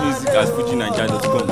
music at fujinaija.com.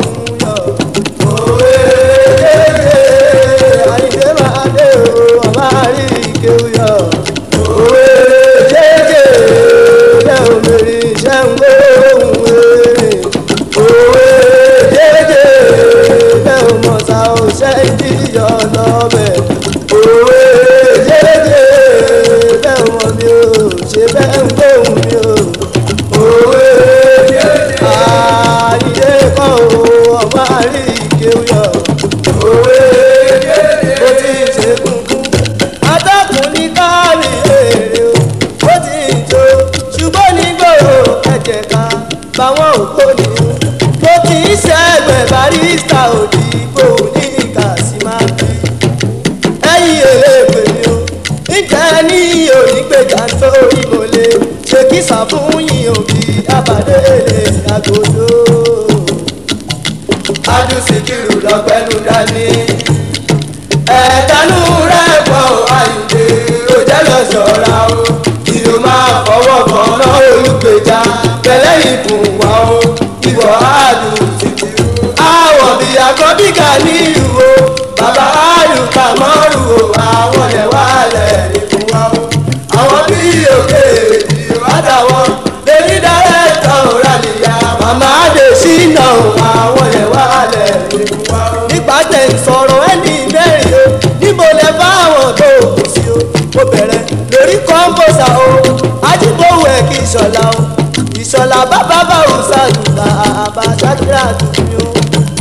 àyíké máa dé o ọba rí ike yọ òwe jẹjẹ lẹ òmìnirí iṣẹ ń gbé ohun wèrè òwe jẹjẹ lẹ òmọ̀ta òṣẹ ìdíyọ lọ́bẹ̀ òwe jẹjẹ lẹ òmọ̀ mi ò ṣe bẹ́ẹ̀ ń gbé ohun mi ò òwe jẹjẹ àyíké kọ́ o ọba rí ike yọ òwe ó ti ṣe kúnkún atọ́kùn ní káàrí èrè o ó ti jó ṣùgbọ́n nígboro ẹ̀jẹ̀ ká báwọn òkò ní o ó ti ń ṣẹ́gbẹ̀ barista òdìbò ní kàṣímáàbí ẹ̀yìn èlébè ni o ǹjẹ́ ní onígbèjà nítorí mo lè ṣe kí sàfúnyìn òbí abàdé lè àgòdò adùsíkìrù lọ́gbẹ́nu dání. ẹ̀ẹ́dánú rẹ̀ pọ̀ àyùdé ó jẹ́ lọ ṣọ́ra o. ìlú máa fọwọ́ kan náà olùgbèjà tẹ̀lé ìbùn wá o. ìwọ adùsíkìrù. àwọ̀ bí àkọ́bí kà ní ìlú o. bàbá àlùkà mọ́rù o. àwọn lẹ̀ wá lẹ̀ ìbùn wá o. àwọn bí òkè ìwádàwọ̀ lèmi dárẹ́tọ̀ rálìyà. màmá àdèsínà o. àwọn lẹ̀ wá lẹ̀ ìbùn wá o. nípa tẹ̀ ń sọ̀rọ̀ ẹni mẹ́rin o. níbo lẹ bá àwọn tó kù sí o. mo bẹ̀rẹ̀ lórí kọ́ńbọ̀sà o. ajíbówó ẹ̀ kí ìṣọ̀lá o. ìṣọ̀lá bàbá bá òṣàlùbà àbájáde àdùnnú o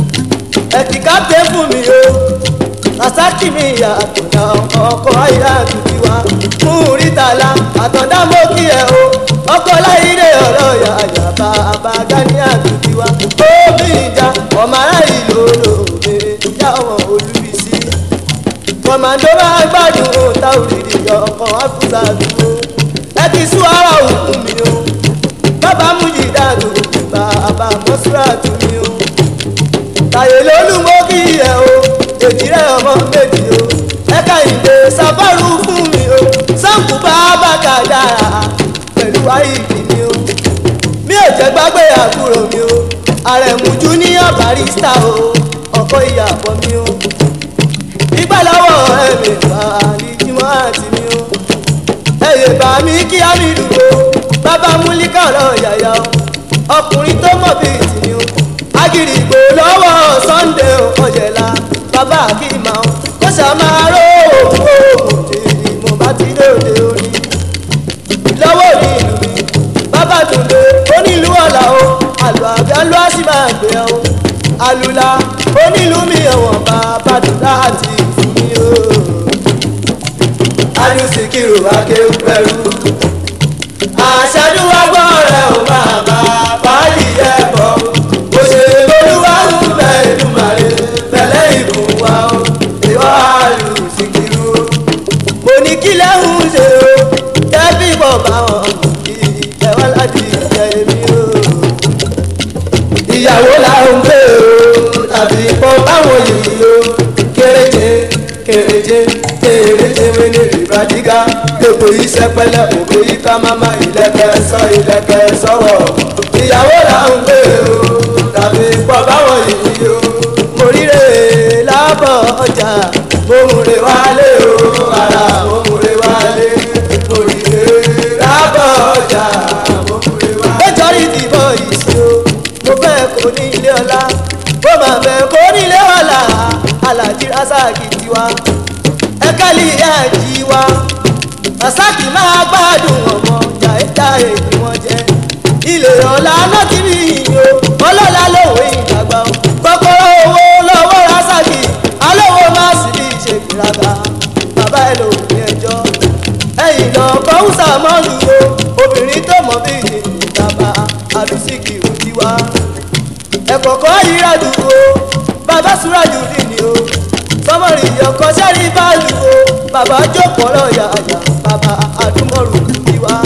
ẹtì kápẹ́ fún mi o rasaki mi ìyá àtọ̀dá ọkọ̀ ayé àtúntì wa fún rítàlá àtọ̀dá mo kí ẹ o ọkọ̀ láyé ọ̀rọ̀ yàyà bàbá gani àtúntì wa omi ìjà ọmọ ará ìlú olóògbé ìjà wọn olúbísí kọ̀mọ̀dé máa gbádùn táwùrìdì ọkọ̀ àfúsà dúró ẹ ti sún ara òkú mi o bàbá mújìdá tó bàbá mọ́súrà tó mi o tàyè lólùmọ́ kí ẹ o èjì rẹ ọmọ méjì o ẹ̀ka ìdè sáfàrù fún mi o sáǹkù bá bàkà dára pẹ̀lú àìkì mi o mi ò jẹ́ gbàgbé àbúrò mi o àrẹ̀mú junior barista o ọkọ ìyàbọ̀ mi o ìgbà lọ́wọ́ ẹ̀mí bá àlìjímọ́ àti mi o ẹ̀yẹ̀ bá mi kí á mi dùn o bàbá múlíkà ọ̀rọ̀ yàyà o ọkùnrin tó mọ̀ bíi tì o agirigbo lọ́wọ́ sunday ọ̀jẹ̀la bàbá akíma o kó sàmárò òògùn tèmi mo bá ti lóde orí lọ́wọ́ ní ìlú mi bàbá tòde onílù ọ̀la o àlọ́ àbíá ló á sì máa gbé o àlùlà onílù mi ẹ̀wọ̀n bàbá dùdá àti ìfún mi o. adùsíkìrò akéwù pẹ̀lú àṣàdúrà gbọ́ rẹ̀ ò máa bá báyìí ẹ̀ bọ̀ o ṣe olúwarú bẹ́ẹ̀ dùmarè tẹ̀lé ìbùn wa o ìwọ àlù síkírú. mo ní kí lẹ́hùn ṣe o tẹ́bí bọ̀ bá wọn kí ẹ̀wọ́n láti jẹ èmi o. ìyàwó la ń gbé o tàbí pọ̀ báwọn yìí o kéréje kéréje kéréje wẹ́lẹ̀ ìbàdígá gbogbo iṣẹ́ pẹ́lẹ́ òkè yíká máma ìlẹ̀kẹ̀ sọ ìlẹ̀kẹ̀ sọ̀rọ̀ ìyàwó la ń gbé o tàbí pọ̀ báwọn yìí o. mo ríre lábọ̀ ọjà mo múre wálé o ara mo múre wálé mo ríre lábọ̀ ọjà mo múre wálé. nítorí ìdìbò ìsì o mo fẹ́ kó ní ilé ọlá mo máa fẹ́ kó ní ilé ọlá alájí rasaki tiwa ẹ̀ka lè yá jí wa rasaki máa gbádùn ọmọ jàìjáì ni wọ́n jẹ́ ilé ọ̀la náà ti rí yìí o ọlọ́lá lòwe ìdàgbà o kọ́kọ́rọ́ owó lọ́wọ́ rasaki alówó má sì bí ìṣègbéraga bàbá ẹ lò ní ẹjọ́ ẹ̀yìn lọ kọ́húsà mọ́lù o obìnrin tó mọ̀ bí ìdìbàbà àdùsíkì òbí wa ẹ̀kọ̀kọ́ yíra dùn o bàbá súrájù rí ni o sọmọrì ọkọ sẹ́rí báàlù o bàbá jókòó lọ́ọ̀yà àjà bàbá àdúmọ̀rù òbí wa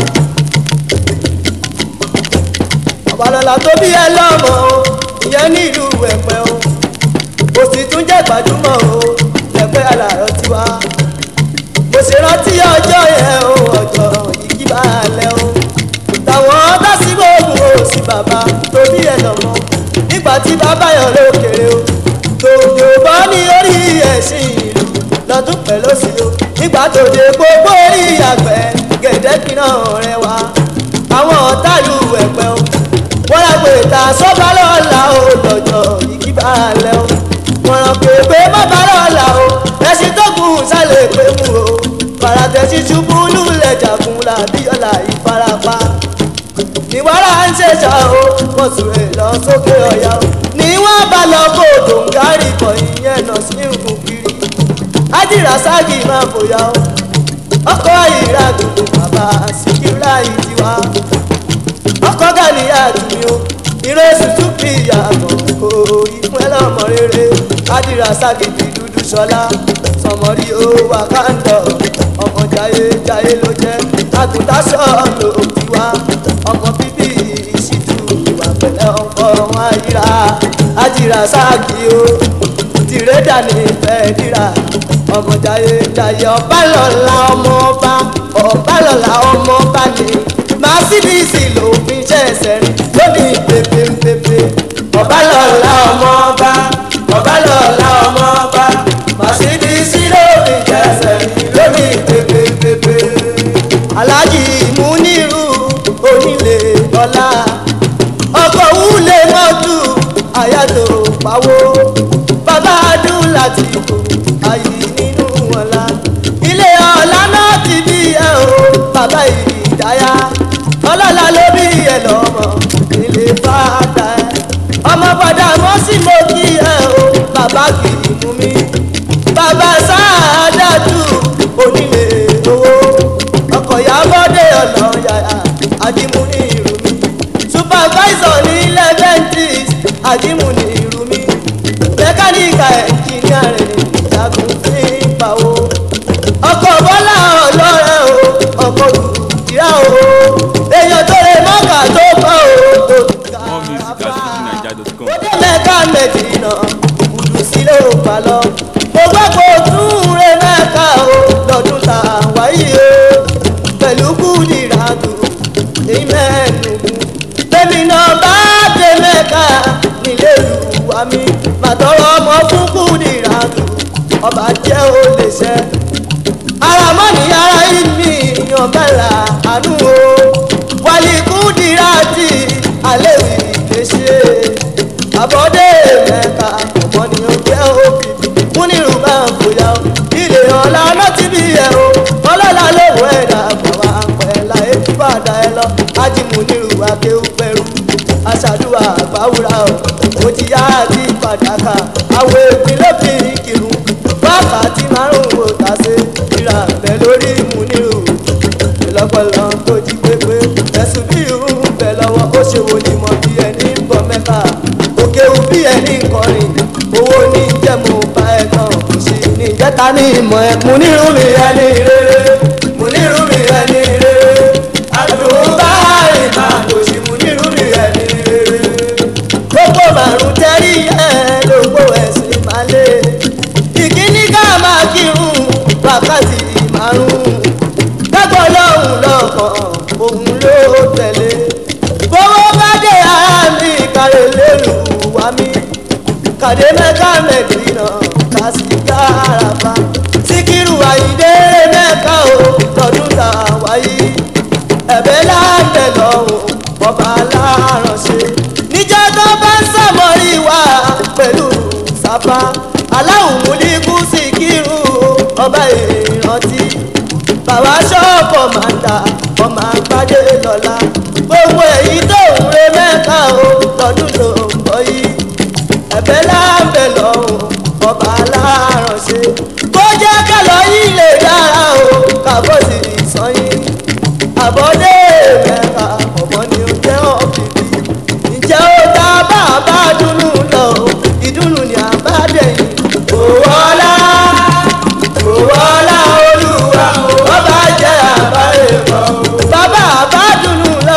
ọ̀bàlọ́lá tó bí ẹ lọ́mọ o ìyẹn ní ìlú ẹ̀pẹ́ o kò sì tún jẹ́ gbajúmọ̀ o ẹ̀pẹ́ alàrọ̀ tiwa mo sì rántí ọjọ́ yẹn o ọjọ́ ìkí bá lẹ̀ o tàwọn tásìkò ògùn o sí bàbá tó bí ẹ lọ́mọ nígbà tí bàbá yàn lókèrè o tòjò bọ́ ní orí ẹ̀sìn ìlú lọ́dún pẹ̀lú sí o nígbà tó dé gbogbo orí àgbẹ̀ gẹ̀dẹ́kìnà rẹ wá àwọn ọ̀tàlù ẹ̀pẹ́ o wọ́n rà pé ta sọ́ba lọ́la o lọ́jọ́ ìkí bá lẹ́ o wọ́n rà pé pé bàbá lọ́la o ẹ̀sìn tó kù sálẹ̀ pé mú o faratẹ́sí ṣubú lulẹ̀ jàkun làbíyọ̀lá ìfarapa níwárà ń ṣèṣà o wọ́n sùrè lọ sókè ọ̀yà o ní wọ́n bá lọ kó dòǹgárì kọ̀ ìyẹn lọ sí nǹkan kiri ájìrà ságì máa fòyà o ọkọ̀ ìrà gbogbo bàbá síkírà ìtiwá ọkọ̀ gàníyà tùmí o ìrẹsì tún fi yàtọ̀ kó ìfún ẹlọ́mọ rere ájìrà ságì fi dúdú sọlá sọmọrí o wàkàndọ̀ ọmọ jayé jayé ló jẹ́ àgùntàṣọ́ ló ti wá ọmọ bíbí ìṣìtú ìwà pẹ̀lẹ́ ọkọ wọn ayíra ájìrà ságì o tìrẹ́dà ní ìfẹ́ ríra ọmọ jayé jayé ọba lọ́la ọmọ ọba ọba lọ́la ọmọ ọba ni màsídìsì ló fi ń ṣẹ̀ṣẹ̀ rí lónìí pépépépé ọba lọ́la ọmọ ọba ọba lọ́la ọmọ ọba màsídìsì ló fi ń ṣẹ̀ṣẹ̀ rí lónìí pépépépé aláàjì múnírù onílé ọlá ọkọ̀ wúlé mọ́tò àyàtò pawó bàbá dùn láti kó ayé nínú ọ̀la ilé ọ̀la náà ti bí ẹ o bàbá ìdáyà ọlọ́lá ló bí ẹ lọ́mọ ilé fàdà ẹ ọmọ padà mọ́ sí mo kí ẹ o bàbá kì í mú mi bàbá sáàdàtú onílé owó ọkọ̀ yàgòdè ọ̀nà yàrá àdìmú ní ìrù mi supervisor ní leventis àdìmú ní ìrù mi mẹkáníkà ẹnjìníà rẹ̀ ní ìjagun fi ń pawó ọkọ̀ bọ́lá ọlọ́rẹ́ o ọkọ̀ ìyá o èèyàn tó lè mọ́kà tó kọ́ o tó ká More music at fujininja.com. ó dé mẹ́ka mẹ́dínà kùdù sílé ò bá lọ. mo gbọ́ kó tún rẹ mẹ́ka o lọ́dún tá a wáyé o pẹ̀lú kùdìràdù èyí mẹ́nu. tèmi náà bá dé mẹ́ka nílé ìlúwa mi màtọ́rọ ọmọ fún kùdìràdù ọba jẹ́ ó lè ṣẹ́. ara mọ́ni ara yìí mi yan bẹ́ẹ̀ àánú o wálé kùdìràdì alẹ́ wì lè ṣe àbọ̀dé mẹ́ta ọ̀pọ̀ ni ó jẹ́ òbí múnirù máa ń bóyá o ilé ọ̀la láti bí ẹ o ọlọ́la lówó ẹ̀dá bàbá pẹ̀lá ètú bàdá ẹ lọ ájímúnirù akéwù pẹ̀rù aṣàdúrà àgbáwúrà o ó ti yá àti pàdákà àwọn èpin ló fi kírun wákàtí márùn-ún ò tà sí ìrà bẹ̀ lórí múnirù ìlọ́pọ̀lọ́ tó jí pépé ẹ̀sùn bí irun bẹ̀ lọ́wọ́ ó ṣe wo ni mọ̀ bí ẹni ń bọ̀ mẹ́fà òkè wù bí ẹni ń kọrin owó ní jẹ́ mo bá ẹ tán kò sí ní ìjẹta ní ìmọ̀ ẹ̀ mo nírun mi ẹni rere mo nírun mi ẹni rere àdùnbá ìmà kò sí mo nírun mi ẹni rere gbogbo màrún tẹ́rí ẹ̀ lógbó ẹ̀sìn máa lé ìkíní ká máa kírun wákàtí márùn-ún gbẹ́gbọ́ lọ́hùn lọ́kàn òun ló tẹ̀lé gbowó bá dé ara mi kàlẹ́ lérò wá mi kàdé mẹ́ta mẹ́tìrínà kásìkà àràbà síkírù àyíndé mẹ́ka o lọ́dún tá a wáyé ẹ̀bẹ̀ láǹbẹ̀ lọ́hùn ọba aláránṣẹ́ níjọ́ tó bá ń sàmọ́rí wa pẹ̀lú sábà aláwùn múlíkù síkírù ọba ìrántí bàbá ṣọ́ọ̀bù máa ń ta ọmọ àgbájé lọ́la gbogbo èyí tó ń re mẹ́ta o lọ́dún tó ń bọ̀ yìí ẹ̀bẹ̀ láǹbẹ̀ lọ́hùn ọba aláránṣẹ́ kó jẹ́ kálọ̀ yìí lè dára o kàbọ̀ sí ìsọyìn àbọ̀dé mẹ́ta ọ̀mọ́ ni ó jẹ́ ọ̀bìbì ǹjẹ́ ó dá bàbá dúnú lọ ìdúnnù ni àbádẹ́yìn òwòlá òwòlá olúwa ọba jẹ́ àbáyé bọ̀ bàbá àbádùnú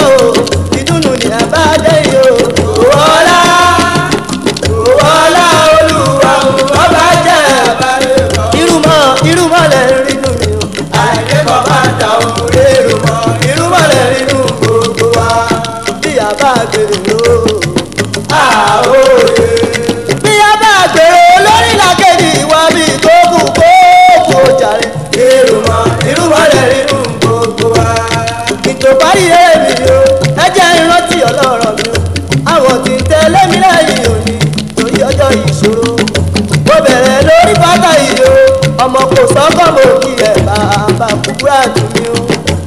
parí èmi o ẹ jẹ́ ìrántí ọlọ́rọ̀ mi o àwọn tí ń tẹ̀lé mi lẹ́yìn òní torí ọjọ́ ìṣòro mo bẹ̀rẹ̀ lórí bàtà yìí o ọmọ kò sọ́kọ̀ mo kí ẹ̀ bàbá kúkúrà tù mí o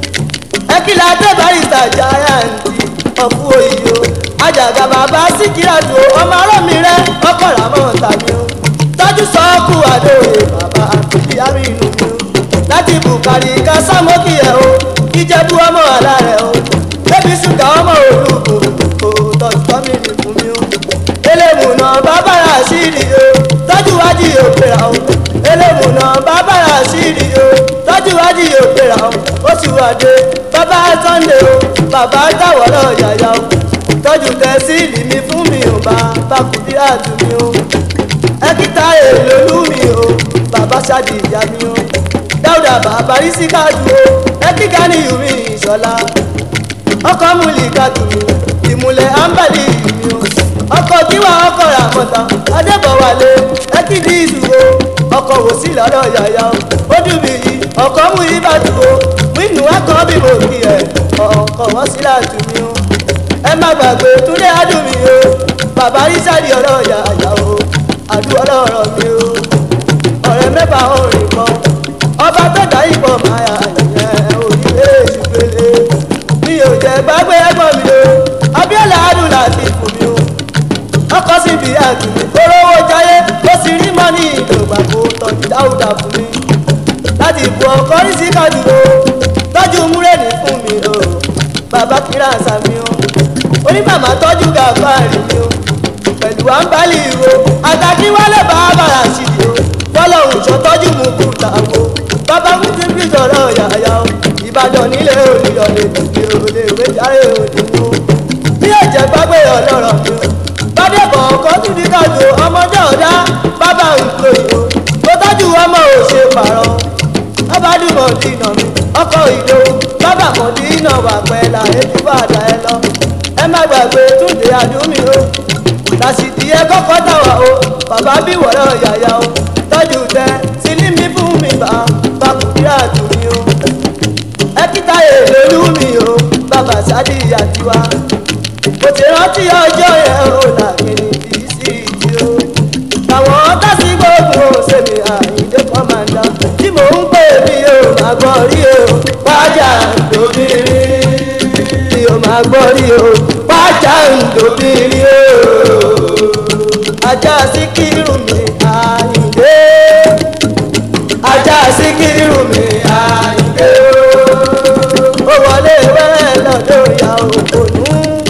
ẹ kí la dé barista giant ọ̀fù òyì o àjàgà bàbá síkírà tó ọmọ ọlọ́mi rẹ ọkọ̀ làmọ́ tàbí o tọ́jú sọ́ọ̀kù àdóòye bàbá ìyá mi inú mi o láti bùkárì ká sámókì ẹ̀ o ìjẹ́bú ọmọ àlá rẹ̀ o bébí ṣúgà ọmọ olùkọ́ kò tọ́jú tọ́mì ní fún mi o elémùnà bàbá ràṣídì o tọ́jú wájú òpèrà o elémùnà bàbá ràṣídì o tọ́jú wájú òpèrà o oṣù àdé bàbá sunday o bàbá táwọ̀rọ̀ yàyà o tọ́jú tẹ̀síìlì mi fún mi ò bá bàkúndí àdùnmí o ẹkítà èlòlú mi o bàbá ṣáàdì ìyá mi o dáúdà bàbá rí sí káàdù o ẹkíkà ní yùmí ìṣọlá ọkọ múlì káàdù mi ìmùlẹ̀ ámbàlì mi o ọkọ kíwà ọkọ ràmọta adébọwálé ẹkídì ìdúró ọkọ wò sí lọ́dọ̀ yàyà o ó dùn mí yìí ọkọ mú ibàdù o wínú akọ bí mo kí ẹ ọkọ wọn sí láàtú mi o ẹ má gbàgbé túndé adùn mi o bàbá rísàdì ọ̀rọ̀ yàyà o àdúrà ọlọ́rọ̀ mi o ọ̀rẹ́ mẹ́fà orin kan ọba tó dá ìbọn máa yà yẹn òyìnbó ìṣùpele mi ò jẹ́ gbàgbé ẹ̀gbọ́n mi o abiola adùn láti fún mi o ọkọ sí ibi àtúnmí olówó jayé ó sì rí mọ́ ní ìdògbà kó tọ́jú dáúdà fún mi láti bu ọkọ rí sí kàdúró tọ́jú múrẹ́nì fún mi o bàbá kíra sàmì o onímàmá tọ́jú gàfà rí mi o pẹ̀lú àǹbálì ìwo àtàkì wálé bàbá ràṣìdì o fọlọ́hún ṣọtọ́jú mú kúta o bàbá mú ti fi sọ̀rọ̀ yàyà o ìbàdàn nílé olùyọ̀lẹ̀ tìbí olè ìwé járe òde wo bí ẹ̀jẹ̀ gbàgbé ọlọ́rọ̀ mi o bàdébọ̀ ọkọ̀ tún di kájọ ọmọdé ọ̀dá bàbá nǹkan ìwò tó tọ́jú ọmọ òṣè pààrọ̀ bàbá dùnmọ̀ dìnà mi ọkọ̀ ìdó bàbá kan dìnà wà pẹ́ẹ́lá ètò bàdà ẹ lọ ẹ má gbàgbé túnde àdúmí o làṣìdí ẹ kọ́kọ́ tàwa o bàbá bí wọ̀rọ̀ yàyà o tọ́jú tẹ sílí mi fún mi bá bàkúndé àdúmí o ẹ kíta èlò lú mi o bàbá sádì àtiwá kò ti rántí ọjọ́ yẹn o làkìní kì í sí ìdí o àwọn tásí gbogbo sèmi àyíndé kọ́mándà tí mò ń pè mí o máa gbọ́ rí o wájà lóbìnrin tí o máa gbọ́ rí o wájà lóbìnrin o ajá síkírù mi àyíndé ajá síkírù mi àyíndé o ó wọlé wẹ́rẹ́ lọ́dọ̀ ìyá òkòlù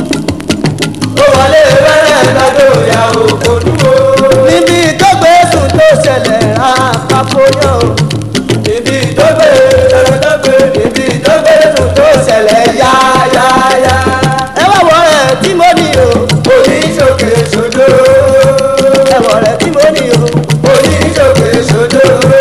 ó wọlé wẹ́rẹ́ lọ́dọ̀ ìyá òkòlù o níbi tó gbé sùn tó ṣẹlẹ̀ àpapọ̀yọ̀ o níbi tó gbé tó gbé níbi tó gbé sùn tó ṣẹlẹ̀ yáyáyá ẹ wá wọ ẹ tí mo ní o oníṣòkè ṣojú ẹ wọ rẹ tí mo ní o oníṣòkè ṣojú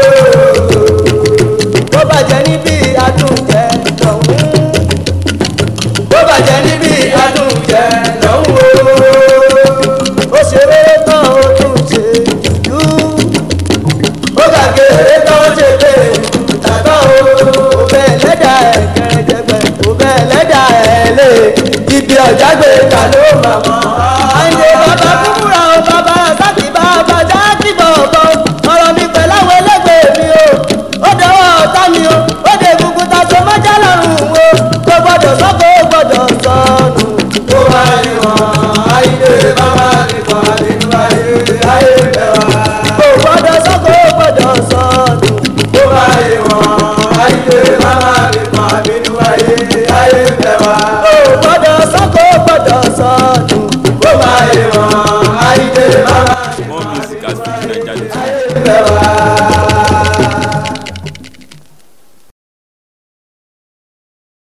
bó bàjẹ́ níbi àtúnjẹ lọ́hùn bó bàjẹ́ níbi àtúnjẹ lọ́hùn o ó ṣeré tán ó tún ṣe jù ó gàgé tán ṣe pé tàbá o ò bẹ́ẹ̀ lẹ́dà ẹ̀ kẹrẹjẹgbẹ́ ò bẹ́ẹ̀ lẹ́dà ẹ̀ lé ibi ọ̀já gbé ta ló mà mọ́. àyè bàbá kúkúrà o bàbá sákì bàbá jákì bọ̀ọ̀bọ̀ ọ̀rọ̀ mi pẹ̀lú àwọn ẹlẹ́gbẹ̀ẹ́ mi o ó dọwọ́ ọ̀tá mi o ó de gbogbo ta so mọ́jà lọ́rùn o kò gbọ́dọ̀ sọ́kò ó gbọ́dọ̀ sọnù. ó wá ìwọ̀n ayé bàbá nìkan nínú ayé ayé bẹ̀ wá. kò gbọ́dọ̀ sọ́kò ó gbọ́dọ̀ sọnù. ó wá ìwọ̀n ayé bàbá nìkan nínú ayé ayé bẹ̀ wá. kò gbọ́dọ̀ sọ́kò ó gbọ́dọ̀ sọnù. ó wá ìwọ̀n